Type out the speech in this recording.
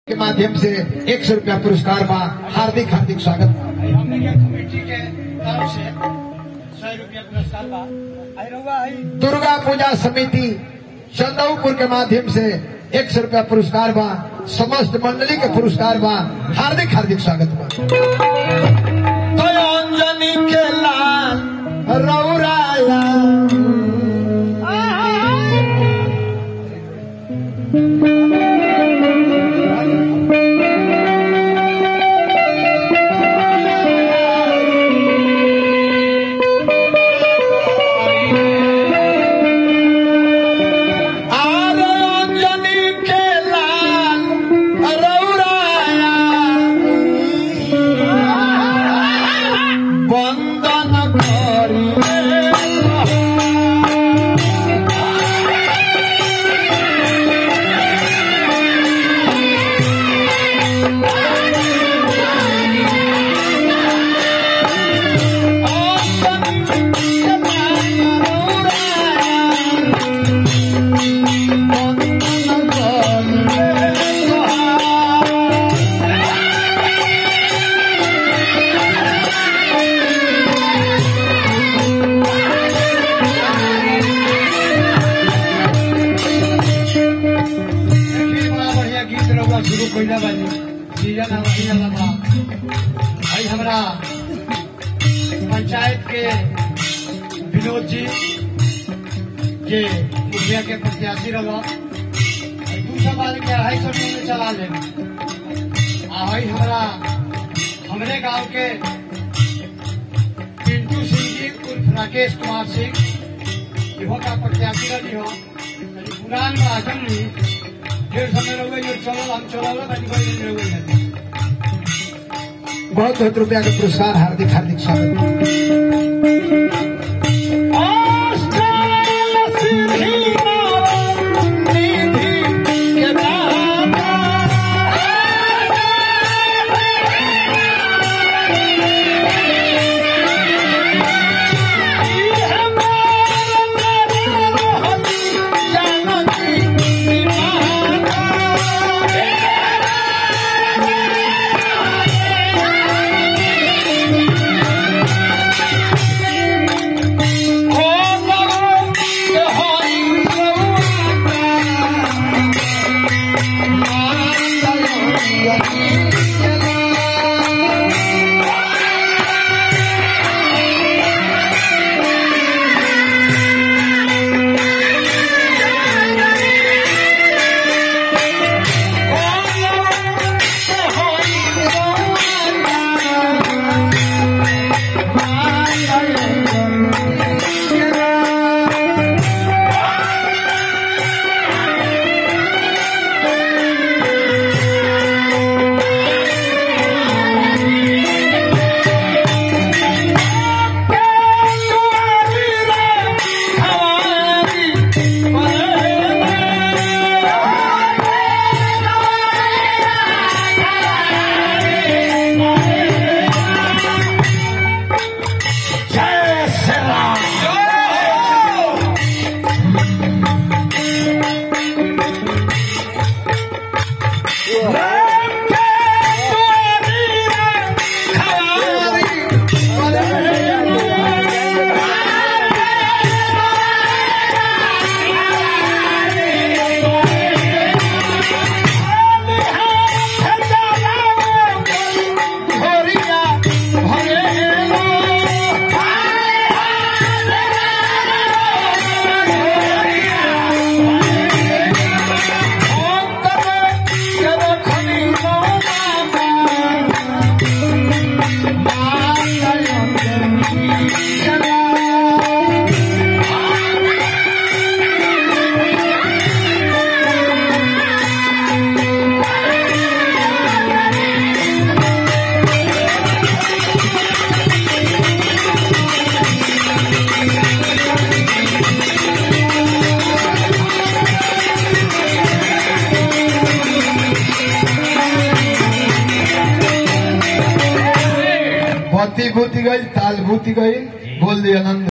के माध्यम से एक सौ रुपया पुरस्कार बा हार्दिक हार्दिक स्वागत बा। हमने के कमेटी के तरफ से सौ रुपया पुरस्कार बा आई रहुआ आई दुर्गा पूजा समिति चंदौपुर के माध्यम से एक सौ रुपया पुरस्कार बा समस्त मंडली के पुरस्कार बा हार्दिक हार्दिक स्वागत बा तो अंजनी के लाल रौराया आर अंजनी के लाल रौराया वंदन करिए देखिए बड़ा बढ़िया गीत रहुआ शुरू कइला बानी सीजन हमारी वाला बा भाई हमरा पंचायत के विनोद जी जे मुखिया के प्रत्याशी रहा दूसरा बार के अढ़ाई सौ रुपये में चला ले आ भाई हमरा हमरे गांव के पिंटू सिंह जी उर्फ राकेश कुमार सिंह इहो का प्रत्याशी रही हो तनी पुरान में आजम नहीं ढेर समय रह गई चलो हम चलो तनी कोई नहीं रह गई बहुत बहुत रुपया के पुरस्कार हार्दिक हार्दिक स्वागत बा। पति भूति गई ताल भूति गई बोल दिया आनंद